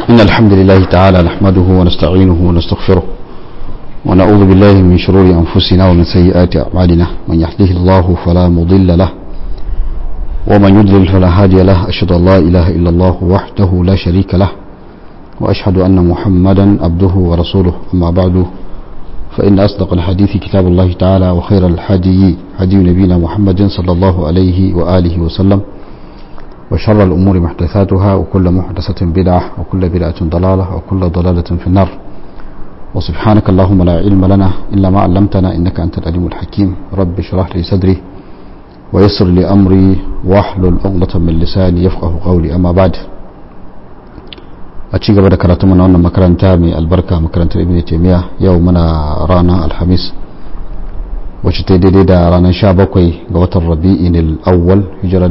إن الحمد لله تعالى نحمده ونستعينه ونستغفره ونعوذ بالله من شرور أنفسنا ومن سيئات أعمالنا من يهده الله فلا مضل له ومن يضلل فلا هادي له أشهد أن لا إله إلا الله وحده لا شريك له وأشهد أن محمدا عبده ورسوله أما بعد فإن أصدق الحديث كتاب الله تعالى وخير الحدي هدي نبينا محمد صلى الله عليه وآله وسلم وشر الأمور محدثاتها وكل محدثة بدعة وكل بدعة ضلالة وكل ضلالة في النار وسبحانك اللهم لا علم لنا إلا ما علمتنا إنك أنت العليم الحكيم رب اشرح لي صدري ويسر لي أمري واحلل عقدة من لساني يفقه قولي أما بعد a ci gaba da karatu mana wannan makaranta mai albarka makarantar ibn taymiya yau muna ranar alhamis wacce ta daidai da ranar 17 ga watan rabi'in al-awwal hijira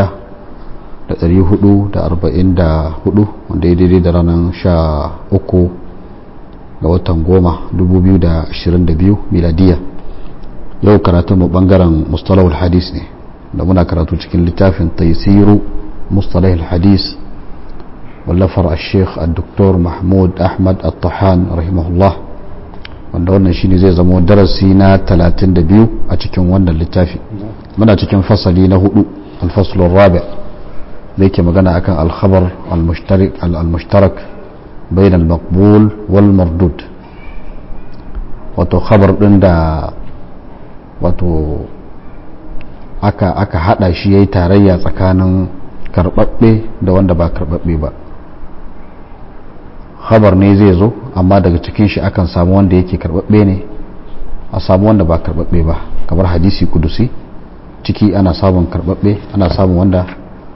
1444 wanda ya daidai da ranar 13 ga watan goma 2022 miladiya yau karatu mu bangaren mustalahul hadis ne da muna karatu cikin littafin taisiru mustalahul hadis wallafar الشيخ الدكتور محمود أحمد الطحان رحمه الله wanda wannan shine zai zama darasi na 32 a cikin wannan littafi muna cikin fasali na hudu alfaslun rabi da yake magana akan alkhabar almushtarak bayan almaqbul wal mardud wato khabar din da wato aka aka hada shi yayi tarayya tsakanin karbabbe da wanda ba karbabbe ba khabar ne zai zo amma daga cikin shi akan samu wanda yake karbabbe ne a samu wanda ba karbabbe ba kamar hadisi kudusi ciki ana samun karbabbe ana samun wanda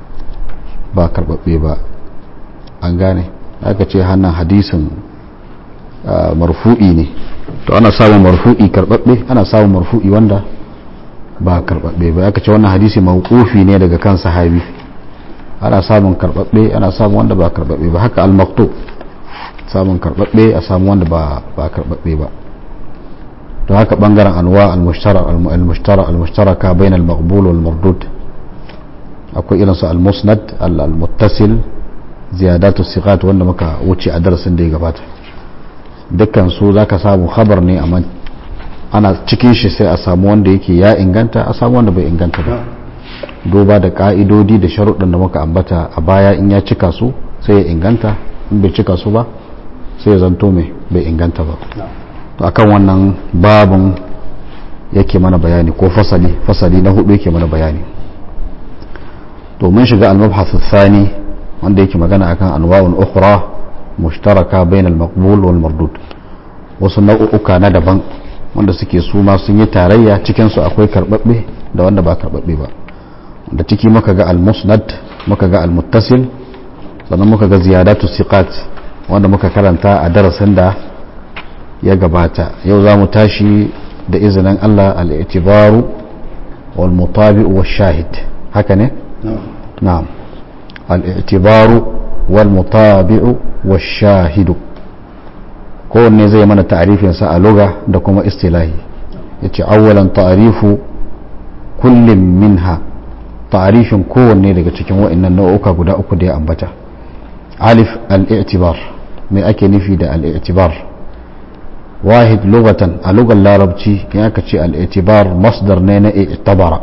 ba karbabbe ba an gane aka ce hannun hadisin marfu'i ne to ana samun marfu'i karbabbe ana samun marfu'i wanda ba karbabbe ba aka ce wannan hadisi mawqufi ne daga kan sahabi ana samun karbabbe ana samun wanda ba karbabbe ba haka al-maktub samun karbabbe a samu wanda ba ba karbabbe ba to haka bangaren anwa al-mushtara al-mushtara al-mushtaraka bain al-maqbul wal mardud akwai irin su al-musnad al-muttasil ziyadatu siqat wanda muka wuce a darasin da ya gabata dukkan su zaka samu khabar ne amma ana cikin shi sai a samu wanda yake ya inganta a samu wanda bai inganta ba duba da ka'idodi da sharuɗin da muka ambata a baya in ya cika su sai ya inganta in bai cika su ba sai ya zanto mai bai inganta ba to akan wannan babin yake mana bayani ko fasali fasali na hudu yake mana bayani to mun shiga al-mabhath thani wanda yake magana akan anwa'un ukhra mushtaraka bain al-maqbul wal mardud wasu nau'uka na daban wanda suke su ma sun yi tarayya cikin su akwai karbabbe da wanda ba karbabbe ba da ciki muka ga al-musnad muka ga al-muttasil sannan muka ga ziyadatu siqat wanda muka karanta a darasin da ya gabata yau za mu tashi da izinin Allah al'itibaru wal mutabi'u wa shahid haka ne? na'am al'itibaru wal mutabi'u wa shahidu kowanne zai mana ta'arifinsa a luga da kuma istilahi ya ce awwalan ta'arifu kullum minha ta'arifin kowanne daga cikin wa'annan nau'uka guda uku da ya ambata alif al'itibar mai ake nufi da al'itibar wahid lugatan a lugar larabci ya ka ce al'itibar masdar ne na i'tabara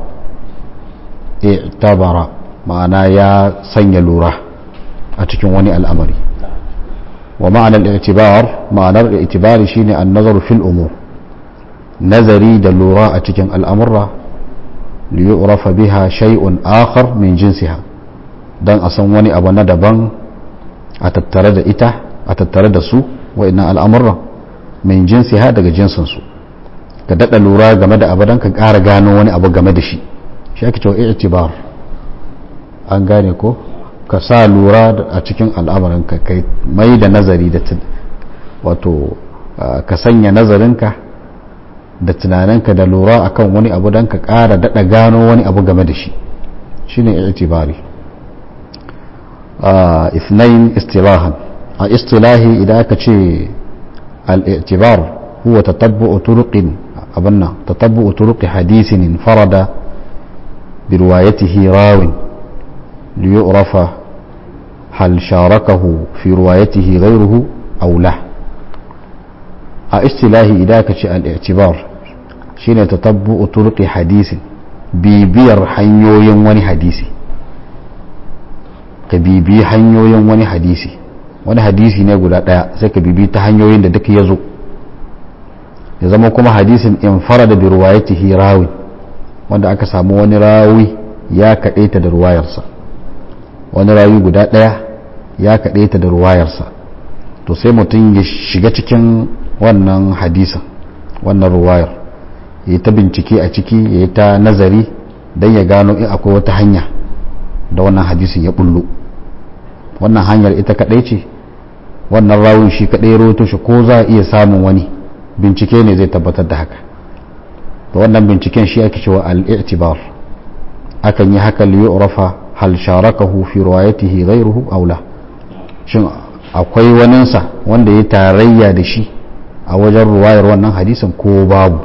i'tabara ma'ana ya sanya lura a cikin wani al'amari wa ma'anar i'tibar ma'anar i'tibari shine an nazaru fil umur nazari da lura a cikin al'amurra liyurafa biha shay'un akhar min jinsiha dan a san wani abu na daban a tattare da ita a tattare da su wa'annan al'amuran min jinsi ha daga jinsinsu ka daɗa lura game da abu don ka ƙara gano wani abu game da shi shi ake cewa i'tibar an gane ko ka sa lura a cikin al'amuran ka kai mai da nazari da wato ka sanya nazarinka da tunaninka da lura akan wani abu don ka ƙara daɗa gano wani abu game da shi shine i'tibari اثنين اصطلاحا اصطلاحي إذا كتشي الاعتبار هو تتبع طرق أبنا تتبع طرق حديث انفرد بروايته راو ليعرف hal sharakahu fi ruwayatihi ghayruhu aw la a istilahi idan ka ce al-i'tibar shine tatabbu'u turqi hadisin bibiyar hanyoyin wani hadisi ka bibi hanyoyin wani hadisi wani hadisi ne guda daya sai ka bibi ta hanyoyin da duk ya zo ya zama kuma hadisin in fara da bi ruwayatihi rawi wanda aka samu wani rawi ya kaɗaita da ruwayarsa wani rawi guda ɗaya ya kaɗaita da ruwayarsa to sai mutum ya shiga cikin wannan hadisin wannan ruwayar ya yi ta bincike a ciki ya yi ta nazari don ya gano in akwai wata hanya da wannan hadisin ya bullo wannan hanyar ita kaɗai ce wannan rawun shi kaɗai roto shi ko za a iya samun wani bincike ne zai tabbatar da haka da wannan binciken shi ake cewa al-i'tibar akan yi haka li yu'rafa hal sharakahu fi riwayatihi ghayruhu aw la shin akwai waninsa wanda ya tarayya da shi a wajen ruwayar wannan hadisin ko babu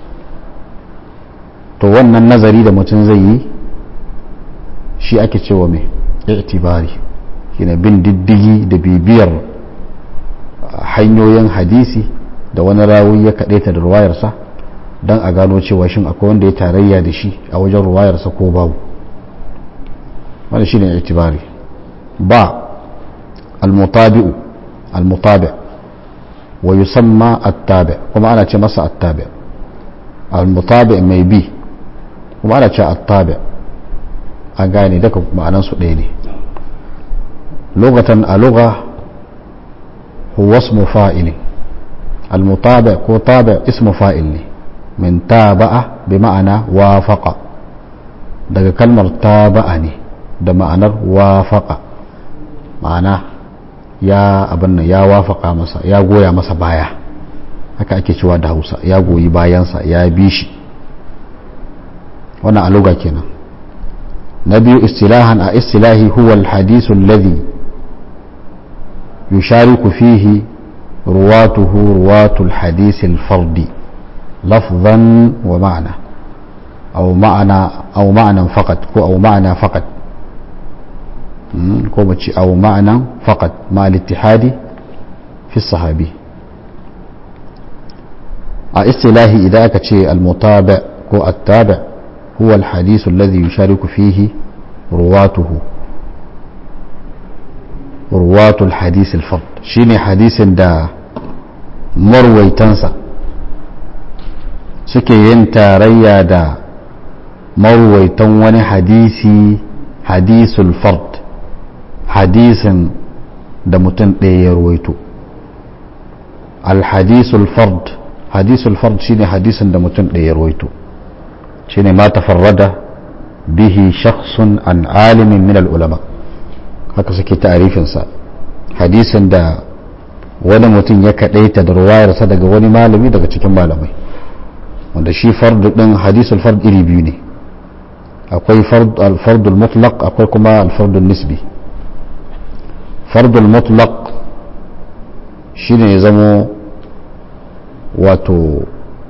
to wannan nazari da mutum zai yi shi ake cewa mai i'tibari shine bin diddigi da bibiyar hanyoyin hadisi da wani rawi ya kaɗaita da ruwayarsa don a gano cewa shin akwai wanda ya tarayya da shi a wajen ruwayarsa ko babu wani shi ne itibari ba almutabi'u almutabi wa yusamma attabi kuma ana ce masa attabi almutabi mai bi kuma ana ce attabi an gane daga ma'anansu ɗaya ne lokatan a lugha huwa ismu fa'ilin المطابع كو طابع اسم فاعل ne من تابع بمعنى وافق daga kalmar taba'a ne da ma'anar wafaqa ma'ana ya abin nan ya wafaka masa ya goya masa baya haka ake cewa da hausa ya goyi bayansa ya bi shi wannan aluga kenan na biyu istilahan a istilahi huwa alhadisu alladhi yushariku fihi رواته رواة الحديث الفردي لفظا ومعنى أو معنى أو معنى فقط أو معنى فقط أو معنى فقط مع الاتحاد في الصحابي اصطلاحي إذا كتشي المتابع كو التابع هو الحديث الذي يشارك فيه رواته ruwatul hadis al shine hadisin da marwaitansa suke yin tarayya da marwaitan wani hadisi hadisul fard hadisin da mutum ɗaya ya ruwaito al-hadisul fard hadisul fard shine hadisin da mutum ɗaya ya ruwaito shine ma tafarrada bihi shakhsun an alimin min al-ulama haka suke ta'arifinsa hadisin da wani mutum ya kaɗaita da ruwayarsa daga wani malami daga cikin malamai wanda shi fardu ɗin hadisul fard iri biyu ne akwai alfardul mutlaq akwai kuma alfardul nisbi fardul mutlaq shi ne ya zamo wato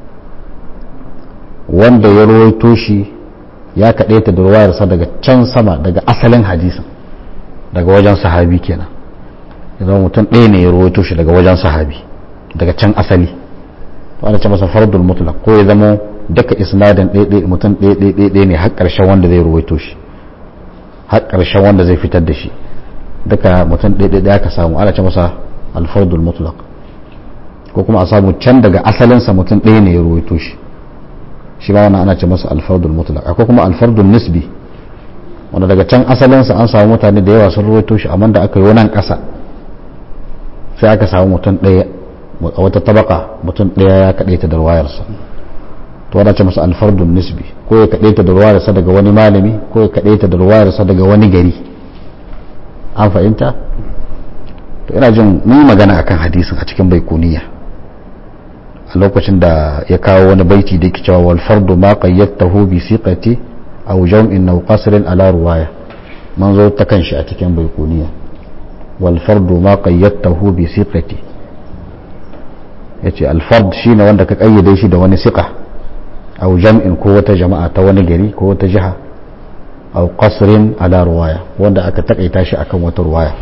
wanda ya rawaito shi ya kaɗaita da ruwayarsa daga can sama daga asalin hadisin daga wajen sahabi kenan ya zama mutum ɗaya ne ya rawaito shi daga wajen sahabi daga can asali to ana ce masa fardul mutlaq ko ya zama duka isnadin ɗaya mutum ɗaya ɗaya ne har ƙarshen wanda zai rawaito shi har ƙarshen wanda zai fitar da shi duka mutum ɗaya ɗaya ka samu ana ce masa alfardul mutlaq ko kuma a samu can daga asalinsa mutum ɗaya ne ya rawaito shi shi ba wannan ana ce masa alfardul mutlaq akwai kuma alfardul nisbi wanda daga can asalinsa an samu mutane da yawa sun rawaito shi amma da aka yi wannan ƙasa sai aka samu mutum ɗaya a wata tabaka mutum ɗaya ya kaɗaita da ruwayarsa to wadda ce masa alfardun nisbi ko ya kaɗaita da ruwayarsa daga wani malami ko ya kaɗaita da ruwayarsa daga wani gari an fahimta to ina jin mun yi magana akan hadisin a cikin baikuniya a lokacin da ya kawo wani baiti da yake cewa wal fardu ma qayyadtahu bi siqati aw jam'in aw qasrin ala ruwaya man zo ta kanshi a cikin baikuniya wal fardu ma qayyadtahu bi siqati yace al fard shine wanda ka kayyade shi da wani siqa aw jam'in ko wata jama'a ta wani gari ko wata jiha au qasrin ala ruwaya wanda aka takaita shi akan wata ruwaya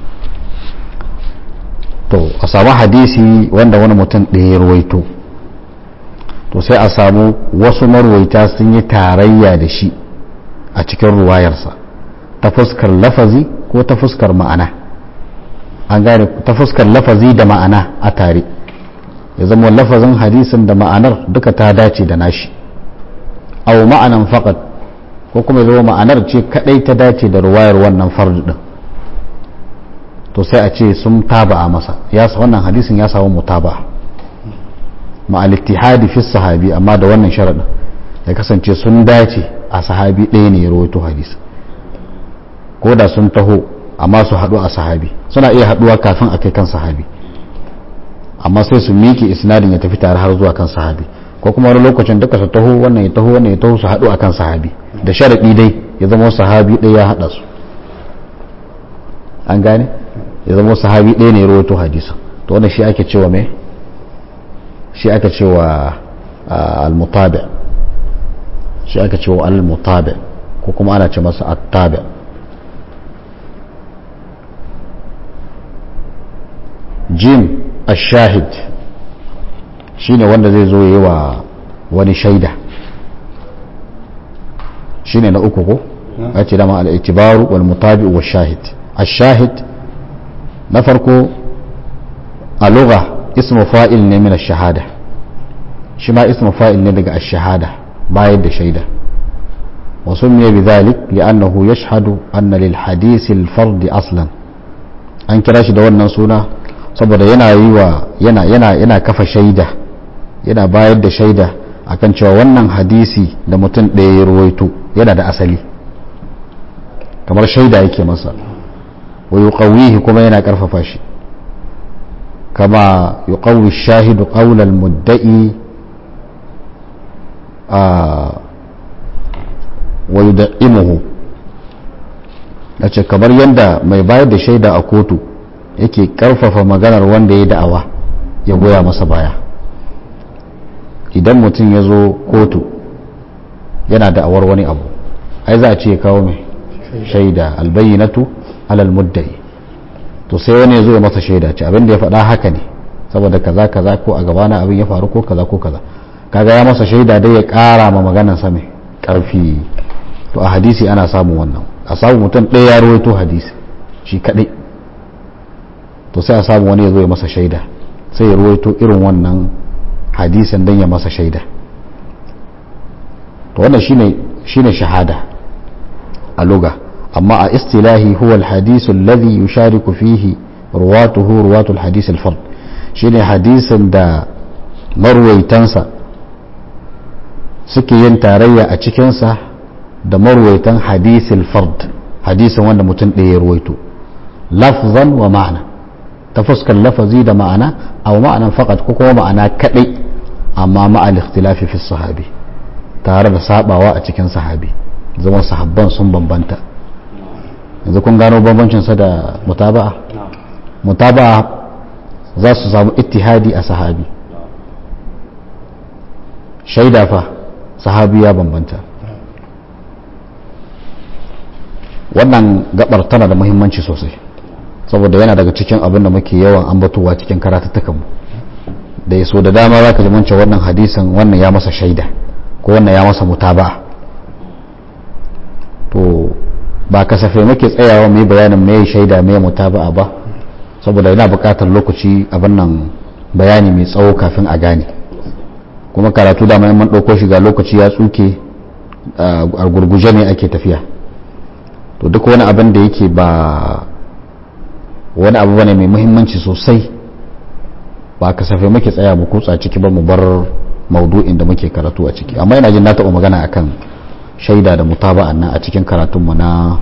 to a samu hadisi wanda wani mutum ɗaya ya ruwaito to sai a samu wasu marwaita sun yi tarayya da shi a cikin ruwayarsa ta fuskar lafazi ko ta fuskar ma'ana an gane ta fuskar lafazi da ma'ana a tare ya zama lafazin hadisin da ma'anar duka ta dace da nashi au ma'anan faqat ko kuma ya zama ma'anar ce kadai ta dace da ruwayar wannan fardu din to sai a ce sun taba a masa ya wannan hadisin ya samu mutaba ma'al ittihadi fi sahabi amma da wannan sharadin ya kasance sun dace a sahabi ɗaya ne ya rawaito hadisi ko da sun taho amma su haɗu a sahabi suna iya haɗuwa kafin a kai kan sahabi amma sai su miƙe isnadin ya tafi tare har zuwa kan sahabi ko kuma wani lokacin duka su taho wannan ya taho wannan ya taho su haɗu akan sahabi da sharaɗi dai ya zama sahabi ɗaya ya haɗa su an gane ya zama sahabi ɗaya ne ya rawaito hadisin to wannan shi ake cewa me shi aka cewa al-mutabi shi aka cewa al-mutabi ko kuma ana ce masa at-tabi jim ash-shahid shine wanda zai zo yi wa wani shaida shine na uku ko ya ce dama al-itibaru wal mutabi wa shahid ash-shahid na farko a lugha ismu fa'il ne min ash-shahada shi ma ismu fa'il ne daga ash-shahada bayar da shaida وسمي بذلك لأنه يشهد أن للحديث الفرد أصلا an kira shi da wannan suna saboda yana yi wa yana yana yana kafa shaida yana bayar da shaida akan cewa wannan hadisi da mutum ɗaya ya ruwaito yana da asali kamar shaida yake masa wa yuqawwihi kuma yana karfafa shi kama yuqawwi shahidu qawl al-mudda'i wa yud'imuhu ce kamar yadda mai bayar da shaida a kotu yake karfafa maganar wanda ya da'awa ya goya masa baya idan mutum ya zo kotu yana da'awar wani abu ai za a ce kawo mai shaida albayyinatu alal muddai to sai wani ya zo ya masa shaida ce abin da ya faɗa haka ne saboda kaza kaza ko a gabana abin ya faru ko kaza ko kaza kaga ya masa shaida dai ya ƙara ma maganar sa mai ƙarfi to a hadisi ana samun wannan a samu mutum ɗaya ya rawaito hadisi shi kaɗai to sai a samu wani ya zo ya masa shaida sai ya rawaito irin wannan hadisin don ya masa shaida to wannan shine shine shahada a luga amma a istilahi huwa alhadisu alladhi yushariku fihi ruwatuhu ruwatu alhadis alfard shine hadisin da marwaitansa suke yin tarayya a cikinsa da marwaitan hadisil fard hadisin wanda mutum ɗaya ya ruwaito lafzan wa ma'ana ta fuskar lafazi da ma'ana a ma'anan fakat ko kuma ma'ana kaɗai amma ma'al ikhtilafi fi sahabi tare da sabawa a cikin sahabi zama sahabban sun bambanta yanzu kun gano bambancinsa da mutaba'a mutaba'a za su samu ittihadi a sahabi shaida fa sahabi ya bambanta wannan gabar tana da muhimmanci sosai saboda yana daga cikin abin da muke yawan ambatowa cikin karatattukanmu da ya so da dama za ka ji mance wannan hadisin wannan ya masa shaida ko wannan ya masa mutaba to ba kasafai muke tsayawa mai bayanin mai shaida mai mutaba ba saboda yana buƙatar lokaci abin nan bayani mai tsawo kafin a gane kuma karatu da man ɗauko shi ga lokaci ya tsuke a gurguje ne ake tafiya to duk wani abin da yake ba wani abu bane mai muhimmanci sosai ba kasafai muke tsaya mu kutsa ciki ba mu bar maudu'in da muke karatu a ciki amma ina jin na taɓa magana akan shaida da mutaba'an nan a cikin karatunmu na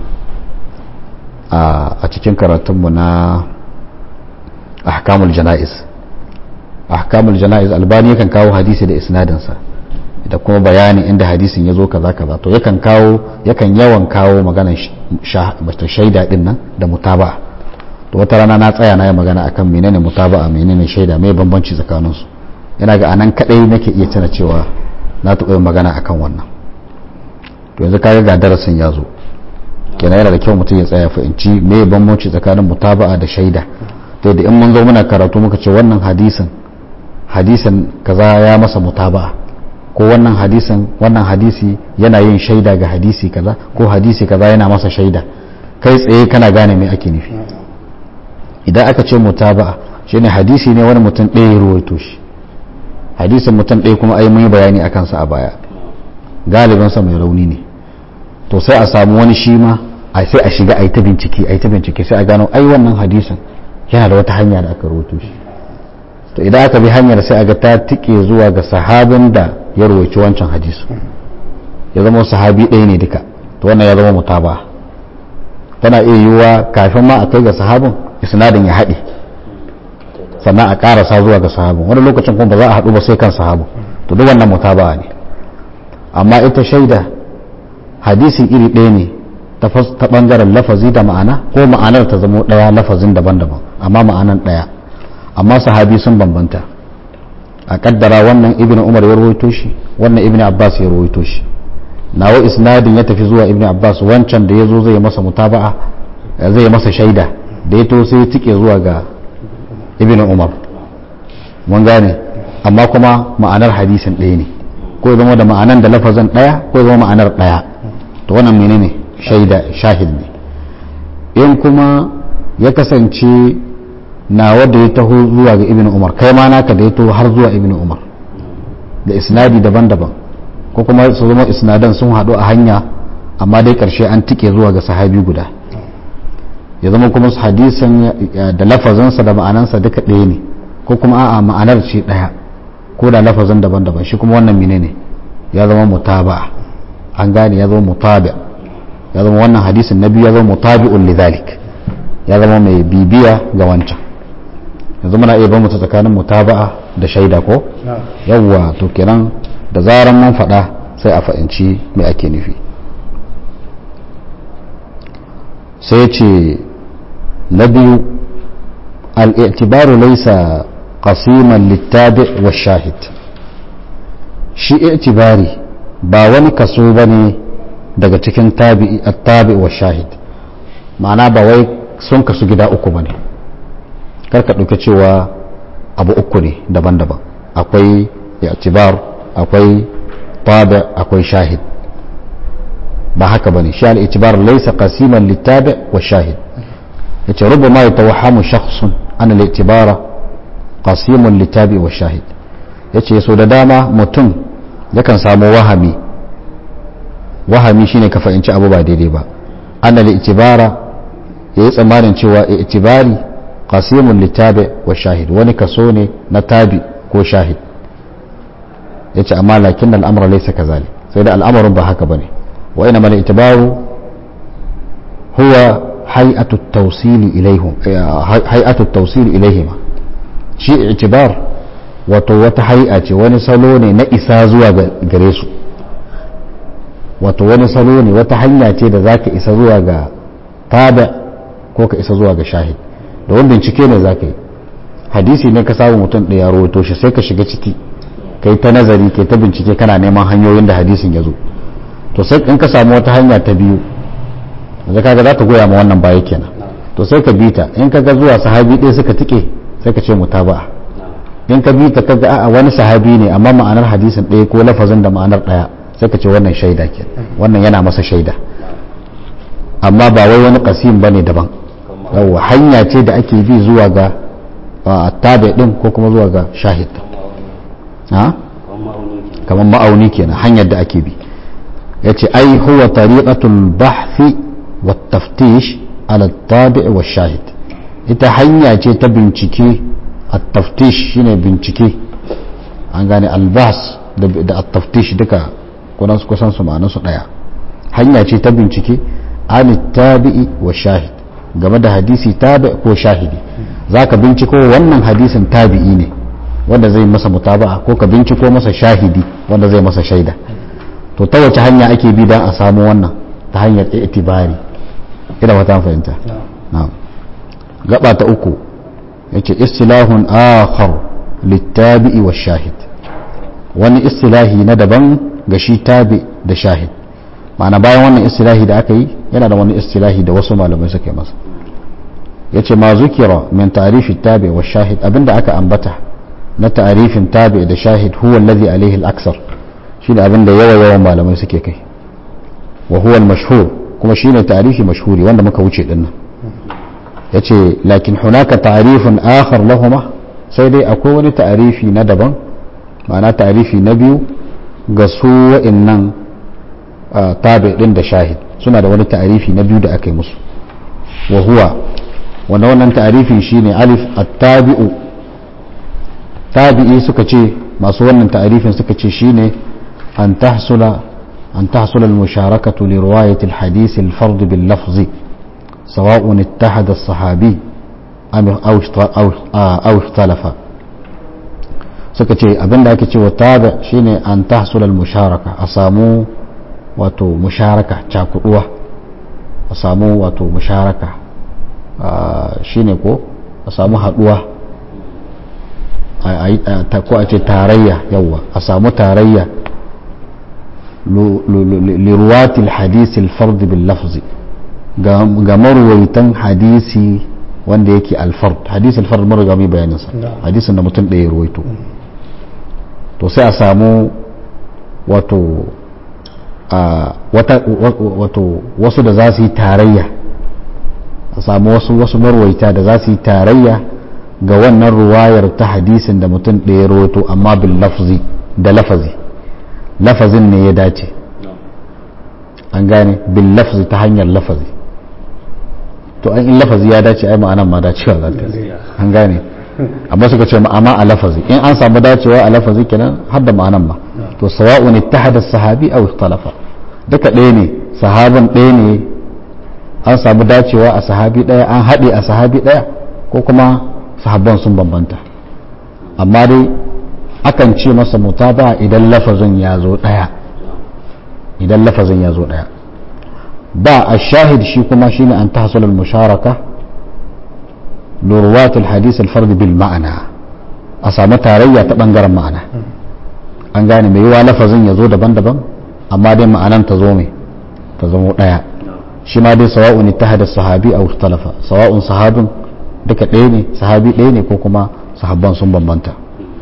a cikin karatunmu na ahkamul jana'iz ahkamul jana'iz albani yakan kawo hadisi da isnadinsa da kuma bayani inda hadisin ya zo kaza kaza to yakan kawo yakan yawan kawo maganar shaida din nan da mutaba'a to wata rana na tsaya na yi magana akan menene mutaba'a menene shaida mai bambanci tsakanin su yana ga anan kadai nake iya tana cewa na taɓa yin magana akan wannan to yanzu kaga ga darasin ya zo kenan yana da kyau mutum ya tsaya fahimci me bambanci tsakanin mutaba'a da shaida ta da in mun zo muna karatu muka ce wannan hadisin hadisin kaza ya masa mutaba'a ko wannan hadisin wannan hadisi yana yin shaida ga hadisi kaza ko hadisi kaza yana masa shaida kai tsaye kana gane me ake nufi idan aka ce mutaba'a shine hadisi ne wani mutum ɗaya ya ruwaito shi hadisin mutum ɗaya kuma ai mun yi bayani a kansa a baya galibinsa mai rauni ne to sai a samu wani shi ma a sai a shiga a yi ta bincike a yi ta bincike sai a gano ai wannan hadisin yana da wata hanya da aka rubuto shi to idan aka bi hanyar sai a ga ta tike zuwa ga sahabin da ya rubuci wancan hadisu ya zama sahabi ɗaya ne duka to wannan ya zama mutaba tana iya yiwuwa kafin ma a kai ga sahabin isnadin ya haɗe sannan a ƙarasa zuwa ga sahabin wani lokacin kuma ba za a haɗu ba sai kan sahabin to duk wannan mutaba ne amma ita shaida hadisi iri ɗaya ne ta ɓangaren lafazi da ma'ana ko ma'anar ta zama ɗaya lafazin daban-daban amma ma'anan ɗaya amma sahabi sun bambanta a kaddara wannan ibn umar ya rawaito shi wannan ibn abbas ya rawaito shi nawa isnadin ya tafi zuwa ibn abbas wancan da ya zo zai masa mutaba'a zai masa shaida da ya to sai ya tike zuwa ga ibn umar mun gane amma kuma ma'anar hadisin ɗaya ne ko ya zama da ma'anan da lafazin ɗaya ko ya zama ma'anar ɗaya to wannan menene shaida shahid ne in kuma ya kasance na wadda ya taho zuwa ga ibn umar kai ma naka da ya taho har zuwa ibn umar da isnadi daban-daban ko kuma su zama isnadan sun haɗu a hanya amma dai ƙarshe an tike zuwa ga sahabi guda ya zama kuma hadisan da lafazinsa da ma'anansa duka ɗaya ne ko kuma a'a ma'anar ce ɗaya ko da lafazin daban-daban shi kuma wannan menene ya zama mutaba an gane ya zama mutabi ya zama wannan hadisin na biyu ya zama mutabi'un lidhalik ya zama mai bibiya ga wancan yanzu muna iya bambanta tsakanin mutaba'a da shaida ko yawwa to kenan da zaran mun faɗa sai a fahimci me ake nufi sai ya ce na biyu al'itibaru laisa qasiman littabi wa shahid shi itibari ba wani kaso ba ne daga cikin tabi wa shahid ma'ana ba wai sun kasu gida uku ba ne karka ɗauka cewa abu uku ne daban-daban akwai i'tibar akwai tabi akwai shahid ba haka bane shi al-i'tibar laysa qasiman littabi wa shahid yace rubama yatawahhamu shakhsun an al-i'tibar qasimun littabi wa shahid yace so da dama mutum yakan samu wahami wahami shine ka fahimci abu ba daidai ba an al-i'tibara yayi tsammanin cewa i'tibari qasimun littabi wa shahid wani kaso ne na tabi ko shahid yace amma lakin al'amra laysa kazalik sai da al'amarin ba haka bane wa ina mal itibaru huwa hay'atu at-tawsil ilayhim hay'atu at-tawsil ilayhim shi itibar wato wata hay'a ce wani salo ne na isa zuwa gare su wato wani salo ne wata hanya ce da zaka isa zuwa ga tabi ko ka isa zuwa ga shahid da wani bincike ne zaka yi hadisi ne ka samu mutum ɗaya rawaito shi sai ka shiga ciki kai ta nazari kai ta bincike kana neman hanyoyin da hadisin ya zo to sai in ka samu wata hanya ta biyu da kaga za ta goya ma wannan baya kenan to sai ka bi ta in ka ga zuwa sahabi ɗaya suka tike sai ka ce mutaba'a in ka bi ta ka ga a wani sahabi ne amma ma'anar hadisin ɗaya ko lafazin da ma'anar ɗaya sai ka ce wannan shaida ke wannan yana masa shaida amma ba wai wani kasim bane daban yawa hanya ce da ake bi zuwa ga tabi din ko kuma zuwa ga shahid kamar ma'auni kenan hanyar da ake bi ya ce ai huwa tariqatul bahthi wa taftish ala tabi' wa shahid ita hanya ce ta bincike at-taftish shine bincike an gane albas da at-taftish duka kunan su kusan su ma'anar su daya hanya ce ta bincike an tabi'i wa shahid game da hadisi tabi ko shahidi zaka binciko wannan hadisin tabi'i ne wanda zai masa mutaba'a ko ka binciko masa shahidi wanda zai masa shaida to ta wace hanya ake bi don a samu wannan ta hanyar itibari ina wata fahimta na'am gaba ta uku yace istilahun akhar littabi'i wa shahid wani istilahi na daban ga shi tabi da shahid ma'ana bayan wannan istilahi da aka yi yana da wani istilahi da wasu malamai suka yi masa yace ma zukira min ta'rifi tabi wa shahid abinda aka ambata na ta'rifin tabi da shahid huwa alladhi alayhi al-aksar shine abinda yawa yawan malamai suke kai wa huwa al-mashhur kuma shine ta'rifi mashhuri wanda muka wuce dinnan yace lakin hunaka ta'rifun akhar lahuma sai dai akwai wani ta'rifi na daban ma'ana ta'rifi na biyu ga su wa'annan tabi din da shahid suna da wani ta'rifi na biyu da aka yi musu wa huwa wanda wannan ta'rifin shine alif at-tabi'u tabi'i suka ce masu wannan ta'rifin suka ce shine an tahsula an tahsula al-musharakatu li riwayati al-hadith al-fard bil lafzi سواء اتحد الصحابي أو أو اختلف suka ce abinda ake cewa tabi shine an tahsul al-musharaka a samu wato musharaka cakuduwa a samu wato musharaka shine ko a samu haduwa ko a ce tarayya yawa a samu tarayya liruwatil hadisi al-fard bil lafzi ga marwaitan hadisi wanda yake alfard hadisi alfard mun riga mai bayanin sa hadisin da mutum ɗaya ruwaito to sai a samu wato wato wasu da za su yi tarayya a samu wasu wasu marwaita da za su yi tarayya ga wannan ruwayar ta hadisin da mutum ɗaya ruwaito amma bil lafzi da lafazi lafazin ne ya dace an gane bil lafzi ta hanyar lafazi to an in lafazi ya dace ai ma'anan ma dacewa za ta an gane amma suka ce amma a lafazi in an samu dacewa a lafazi kenan har da ma'anan ma to sawa'un ittahada sahabi aw ikhtalafa duka ɗaya ne sahabin ɗaya ne an samu dacewa a sahabi ɗaya an haɗe a sahabi ɗaya ko kuma sahabban sun bambanta amma dai akan ce masa mutaba idan lafazin ya zo ɗaya idan lafazin ya zo ɗaya ba a shahid shi kuma shine an tahsul al-musharaka lurwat al-hadith al-fard bil ma'ana a samu tarayya ta bangaren ma'ana an gane mai yiwa lafazin ya zo daban-daban amma dai ma'anan ta zo mai ta zamo ɗaya shi ma dai sawa'un ittahada sahabi aw ikhtalafa sawa'un sahabin duka ɗaya ne sahabi ɗaya ne ko kuma sahabban sun bambanta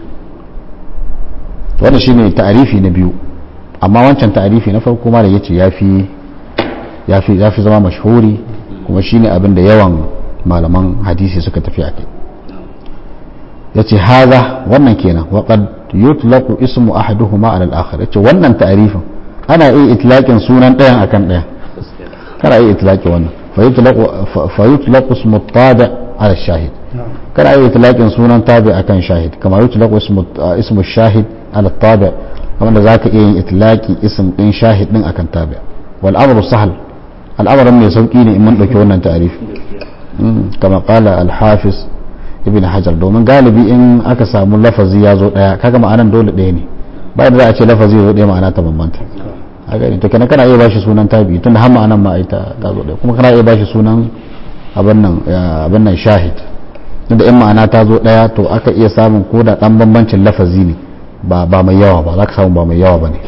wannan shine ta'arifi na biyu amma wancan ta'arifi na farko ma da yace yafi yafi yafi zama mashhuri kuma shine abin da yawan malaman hadisi suka tafi akai yace haza wannan kenan wa qad yutlaqu ismu ahaduhuma ala al-akhar yace wannan ta'arifin ana iya itlaqin sunan ɗayan akan ɗayan kana iya itlaqi wannan fa yutlaqu fa yutlaqu ismu tabi ala shahid kana iya itlaqin sunan tabi akan shahid kama yutlaqu ismu ismu shahid ala tabi wanda za ka iya yin itlaki isim din shahid din akan tabi wal amru sahal al'amarin mai sauki ne in mun dauki wannan ta'arif kama qala al hafiz ibn hajar domin galibi in aka samu lafazi ya zo daya kaga ma'anan dole daya ne ba da za a ce lafazi ya zo daya ma'ana ta bambanta a gani to kenan kana iya bashi sunan tabi tunda har ma'anan ma ita ta zo daya kuma kana iya bashi sunan abin nan abin nan shahid tunda in ma'ana ta zo daya to aka iya samun ko da dan bambancin lafazi ne ba ba mai yawa ba za ka samu ba mai yawa ba ne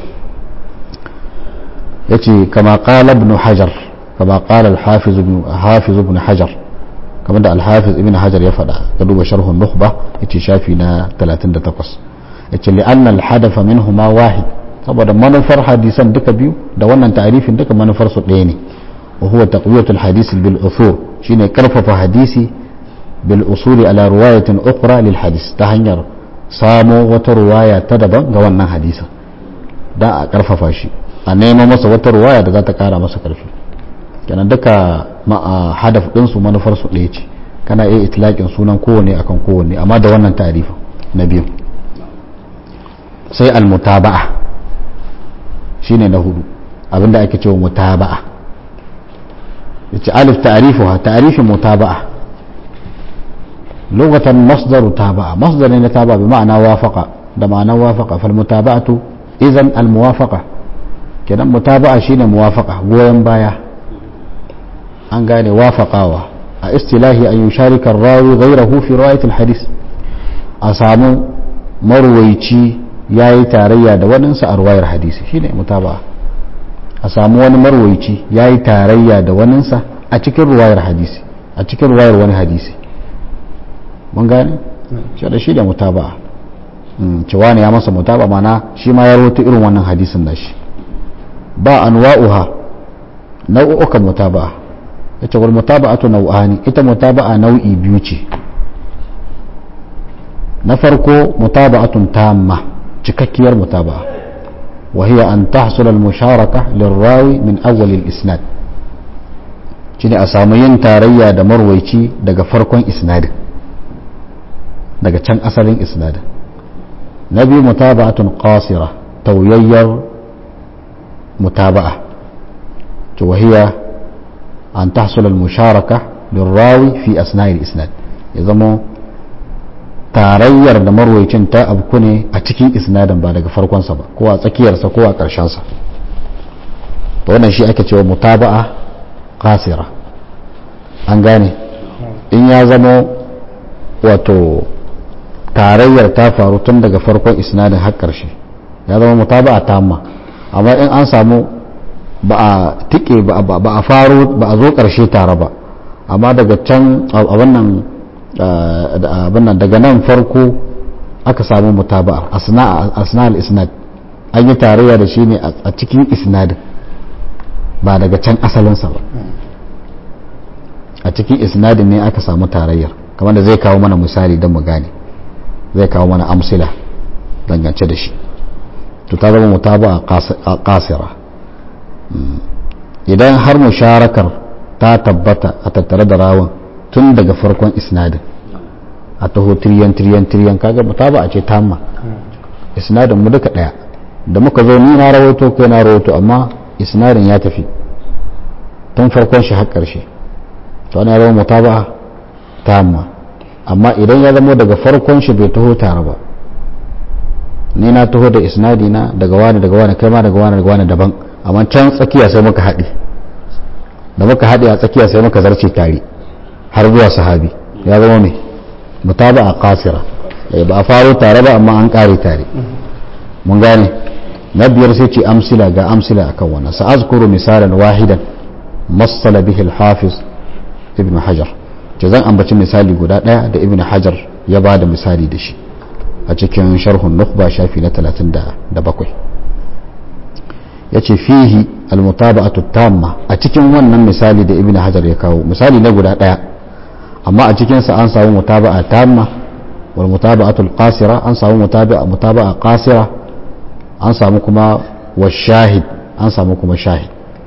ya ce kama ƙala ibn hajar kama ƙala al-hafiz ibn hajar kamar da al-hafiz ibn hajar ya faɗa ga duba sharhun nukhba ya ce shafi na 38 ya ce li'anna al-hadafa minhuma wahid saboda manufar hadisan duka biyu da wannan ta'arifin duka manufar su ɗaya ne wa huwa taqwiyatul hadisi bil usul shine karfafa hadisi bil usuli ala riwayatin ukhra lil hadis ta hanyar samo wata ruwaya ta daban ga wannan hadisin don a karfafa shi a nema masa wata ruwaya da za ta kara masa karfi kenan duka hadaf ɗinsu manufar su ɗaya ce kana iya itlaƙin sunan kowane akan kowane amma da wannan tarifin na biyu sai almutaba'a shine na hudu abinda ake cewa mutaba'a yace alif ta'rifuha ta'rifin mutaba'a لغة مصدر تابع مصدر يتابع بمعنى وافق ده معنى وافق فالمتابعة إذن الموافقة كده متابعة شين موافقة goyon baya an gane wafaqawa a istilahi an yusharika rawi ghayrahu fi riwayat alhadith a samu marwaici yayi tarayya da waninsa a ruwayar hadisi shine mutaba'a a samu wani marwaici ya yi tarayya da waninsa a cikin ruwayar hadisi a cikin ruwayar wani hadisi mun gane shi da shi da mutaba'a cewa ne ya masa mutaba mana shi ma ya rawaito irin wannan hadisin nashi ba anwa'uha nau'ukan mutaba'a yace wal mutaba'atu nau'ani ita mutaba'a nau'i biyu ce na farko mutaba'atun tamma cikakkiyar mutaba'a wa hiya an tahsul al musharaka lirrawi min awwal al isnad shine a samu yin tarayya da marwaici daga farkon isnadin daga can asalin isnadin na biyu mutaba'atun qasira tauyayyar mutaba'a to wahiya an tahsul al musharaka lirrawi fi asna'il isnad ya zama tarayyar da marwaicin ta abku ne a cikin isnadin ba daga farkonsa ba ko a tsakiyarsa ko a ƙarshensa to wannan shi ake cewa mutaba'a qasira an gane in ya zama wato tarayyar ta faru tun daga farkon isnadin har ƙarshe ya zama mutaba'a tamma amma in an samu ba a tike ba a faro ba a zo ƙarshe tare ba amma daga can a wannan abin daga nan farko aka samu mutaba'a asna al-isnad an yi tarayya da shi ne a cikin isnadin ba daga can asalinsa ba a cikin isnadin ne aka samu tarayyar kamar da zai kawo mana misali don mu gane zai kawo mana amsila dangance da shi to ta zama mutaba'a kasira idan har musharakar ta tabbata a tattare da rawan tun daga farkon isnadin a taho tiriyan tiriyan tiriyan kaga mutaba a ce tamma isnadin mu duka daya da muka zo ni na rawaito kai na rawaito amma isnadin ya tafi tun farkon shi har karshe to ana rawa mutaba tamma amma idan ya zama daga farkon shi bai taho tare ba ni na taho da isnadi na daga wani daga wani kai ma daga wani daga wani daban amma can tsakiya sai muka haɗe da muka haɗe a tsakiya sai muka zarce tare har zuwa sahabi ya zama mai mutaba a kasira ba a faro tare ba amma an ƙare tare mun gane na biyar sai ce amsila ga amsila akan wannan sa'azkuru misalan wahidan masala bihi al-hafiz ibn hajar ce zan ambaci misali guda ɗaya da ibn hajar ya ba da misali da shi a cikin sharhun nukba shafi na 37 ya ce fihi almutaba'atu tamma a cikin wannan misali da ibn hajar ya kawo misali na guda ɗaya amma a cikinsa an samu mutaba'a tamma wal mutaba'atu qasira an samu mutaba'a mutaba'a qasira an samu kuma wa shahid an samu kuma shahid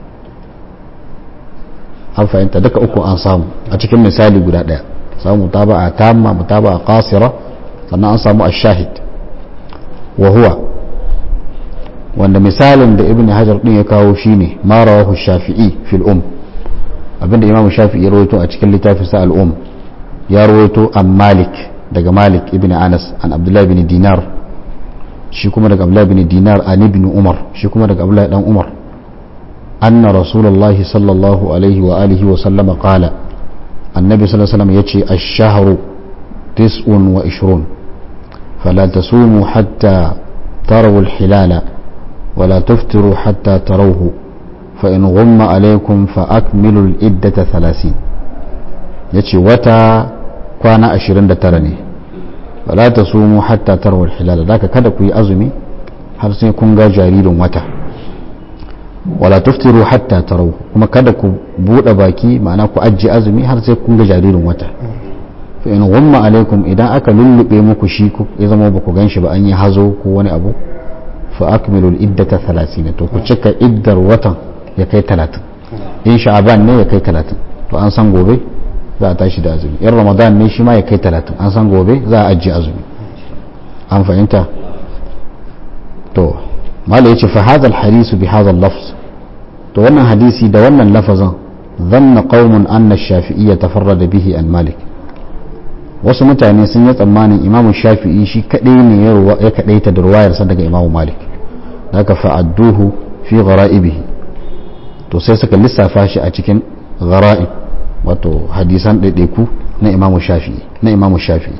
an fahimta duka uku an samu a cikin misali guda ɗaya samu mutaba'a tamma mutaba'a qasira sannan an samu ash-shahid wa huwa wanda misalin da ibn hajar din ya kawo shine ma rawahu shafi'i fil um abinda imamu shafi'i ya rawaito a cikin littafin sa al-um ya rawaito an malik daga malik ibn anas an abdullah ibn dinar shi kuma daga abdullah ibn dinar an ibn umar shi kuma daga abdullah dan umar anna rasulullahi sallallahu alaihi wa alihi wa sallama qala annabi sallallahu alaihi wasallam yace ash-shahru tis'un wa ishrun fala tasumu hatta tarawu al-hilala ولا تفطروا حتى تروه فإن غم عليكم فأكملوا العدة ثلاثين يتي وتا كوانا أشرين ترني ولا تصوموا حتى تروا الحلال ذاك كذا كوي أزمي har sai kun ga jaririn wata wala tuftiru hatta tarau kuma kada ku bude baki ma'ana ku ajiye azumi har sai kun ga jaririn wata fa in gumma alaikum idan aka lullube muku shi ya zama ba ku ganshi ba an yi hazo ko wani abu fa akmilul iddata 30 to ku cika iddar watan ya kai 30 in sha'aban ne ya kai 30 to an san gobe za a tashi da azumi in ramadan ne shi ma ya kai 30 an san gobe za a ajiye azumi an fahimta to mala yace fa hadha al-hadisu bi hadha al-lafz to wannan hadisi da wannan lafazin dhanna qaumun anna ash-shafi'iyya tafarrada bihi an malik wasu mutane sun yi tsammanin imamu shafi'i shi kadai ne ya kadaita da ruwayarsa daga imamu malik da aka fa'adduhu fi ghara'ibihi to sai suka lissafa shi a cikin ghara'ib wato hadisan ɗaiɗaiku na imamu shafi'i na imamu shafi'i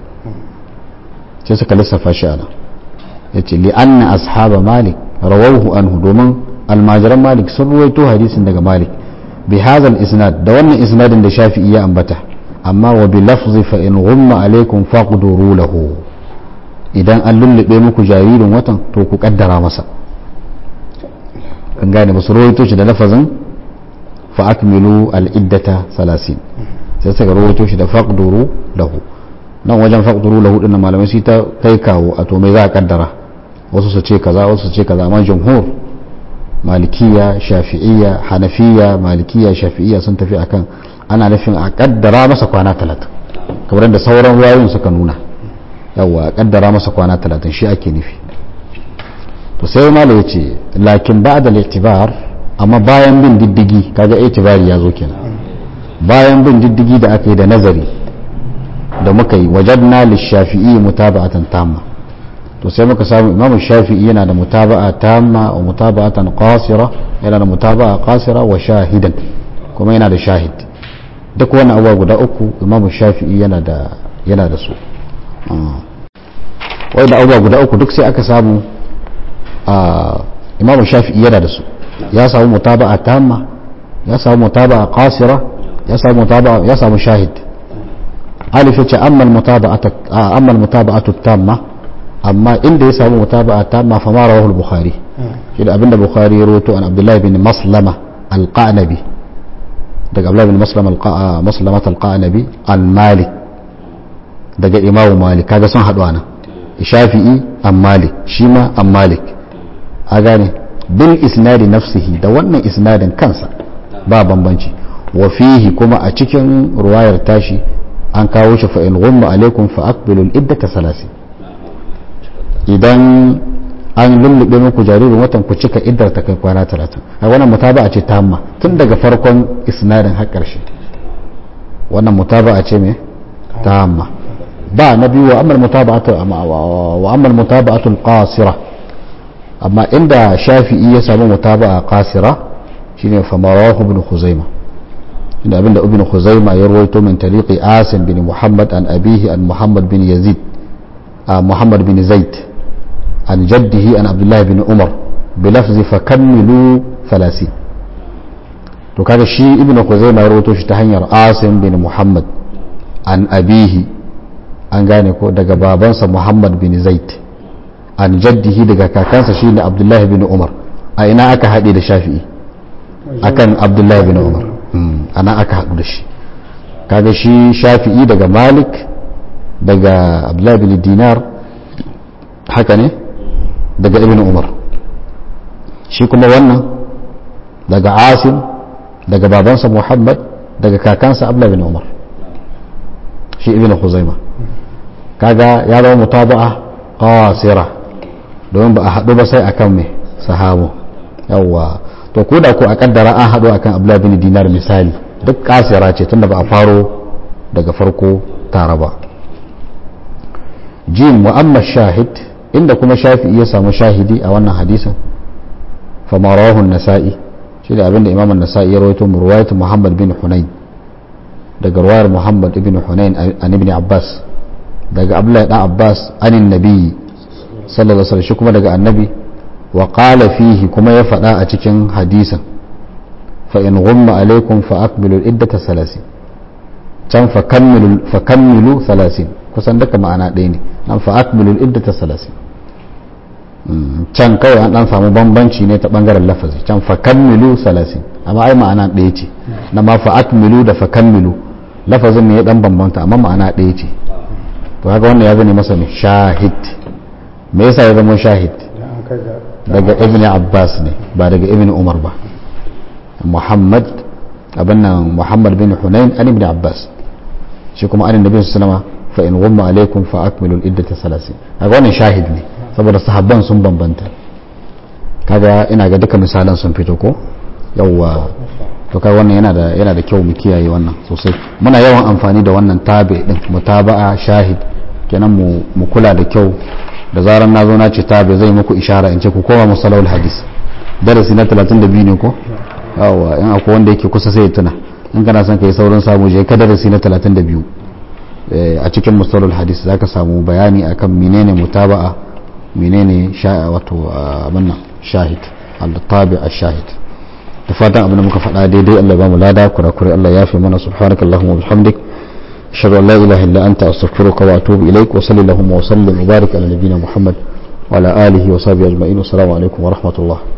sai suka lissafa shi ana ya ce li'anna ashaba malik rawahu anhu domin almajiran malik sun ruwaito hadisin daga malik bi hadha isnad da wannan isnadin da shafi'i ya ambata amma wa bi lafzi fa in ghumma alaikum faqduru lahu idan an lullube muku jaririn watan to ku kaddara masa kan gane ba su rawaito shi da lafazin fa akmilu al-iddata 30 sai suka rawaito shi da faqduru lahu nan wajen faqduru lahu din malamai su ta kai kawo a to me za a kaddara wasu su ce kaza wasu su ce kaza amma jumhur malikiya shafi'iyya hanafiya malikiya shafi'iyya sun tafi akan ana nufin a kaddara masa kwana 30 kamar da sauran wayoyin suka nuna yawa a kaddara masa kwana 30 shi ake nufi to sai malo ya ce lakin ba da itibar amma bayan bin diddigi kaga itibari ya zo kenan bayan bin diddigi da aka yi da nazari da muka yi wajadna lishafi'i mutaba'atan tamma to sai muka samu imam shafi'i yana da mutaba'a tamma wa mutaba'atan qasira yana da mutaba'a qasira wa shahidan kuma yana da shahid duk wani abuwa guda uku imam shafi'i yana da yana da su wai da abuwa guda uku duk sai aka samu imam shafi'i yana da su ya samu mutaba'a tamma ya samu mutaba'a qasira ya samu mutaba'a ya samu shahid alif yace amma al-mutaba'atu amma al-mutaba'atu tamma amma inda ya samu mutaba'a tamma fa ma rawahu al-bukhari shi da abinda bukhari ya rawaito an abdullahi bin maslama al-qanabi daga abdullahi bin maslama maslama al-qanabi al-malik daga imamu malik kaga sun haɗu nan shafi'i an malik shi ma an malik a gane bil isnadi nafsihi da wannan isnadin kansa ba bambanci wa fihi kuma a cikin ruwayar tashi an kawo shi fa in ghumma alaikum fa aqbilu al iddata salasi idan an lullube muku jaririn watan ku cika iddar ta kai kwana 30 a wannan mutaba'a ce tamma tun daga farkon isnadin har karshe wannan mutaba'a ce me tamma ba na biyu wa amma mutaba'atu wa amma mutaba'atu al-qasira amma inda shafi'i ya samu mutaba'a qasira shine famarahu ibn khuzaima inda abinda ibn khuzaima ya rawaito min tariqi asim bin muhammad an abihi an muhammad bin yazid muhammad bin zaid an jaddihi an abdullah bin umar bilafzi fakammilu 30 to kaga shi ibn khuzaima ya rawaito shi ta hanyar asim bin muhammad an abihi an gane ko daga babansa muhammad bin zaid an jaddihi daga kakansa shine abdullahi bin umar a ina aka haɗe da shafi'i akan abdullahi bin umar ana aka haɗu da shi kaga shi shafi'i daga malik daga abdullahi bin dinar haka ne daga ibn umar shi kuma wannan daga asim daga babansa muhammad daga kakansa abdullahi bin umar shi ibn khuzaima kaga ya zama mutaba'a qasira domin ba a haɗu ba sai akan mai sahabu yawwa to ko da ko a kaddara an haɗu akan abdullahi bin dinar misali duk kasira ce tunda ba a faro daga farko tare ba jim wa amma shahid inda kuma shafi'i ya samu shahidi a wannan hadisin fa marahu nasa'i shi da abinda imam an-nasa'i ya rawaito mu ruwayat muhammad bin hunain daga ruwayar muhammad ibn hunain an ibn abbas daga abdullahi dan abbas anin nabi sallallahu alaihi wasallam shi kuma daga annabi wa qala fihi kuma ya faɗa a cikin hadisin fa in ghumma alaikum fa aqbilu iddata salasi can fa kammilu fa kammilu salasin kusan duka ma'ana ɗaya ne nan fa aqbilu iddata salasi can kawai an dan samu bambanci ne ta bangaren lafazi can fa kammilu salasin amma ai ma'ana ɗaya ce na ma fa akmilu da fa kammilu lafazin ne ya dan bambanta amma ma'ana ɗaya ce to haka wannan ya zane masa ne shahid me yasa ya zama shahid daga ibn abbas ne ba daga ibn umar ba muhammad abin nan muhammad bin hunain an ibn abbas shi kuma an nabi sallama fa in gumma alaikum fa akmilu iddata salasin kaga wannan shahid ne saboda sahabban sun bambanta kaga ina ga duka misalan sun fito ko yawwa to kai wannan yana da yana da kyau mu kiyaye wannan sosai muna yawan amfani da wannan tabi din mutaba'a shahid kenan mu mu kula da kyau da zaran na zo na ce tabi zai muku ishara in ce ku koma musalawul hadis darasi na 32 ne ko yawa in akwai wanda yake kusa sai ya tuna in kana son kai saurin samu je ka darasi na 32 a cikin musalawul hadis zaka samu bayani akan menene mutaba'a menene wato abin nan shahid al-tabi ash-shahid da fatan abin da muka faɗa daidai Allah ba mu lada kurakure Allah ya fi mana subhanakallahumma wa bihamdik ashhadu an la ilaha illa anta astaghfiruka wa atubu ilaik wa sallallahu wa sallim wa barik ala nabiyyina muhammad wa ala alihi wa sahbihi ajma'in wa assalamu alaikum wa rahmatullah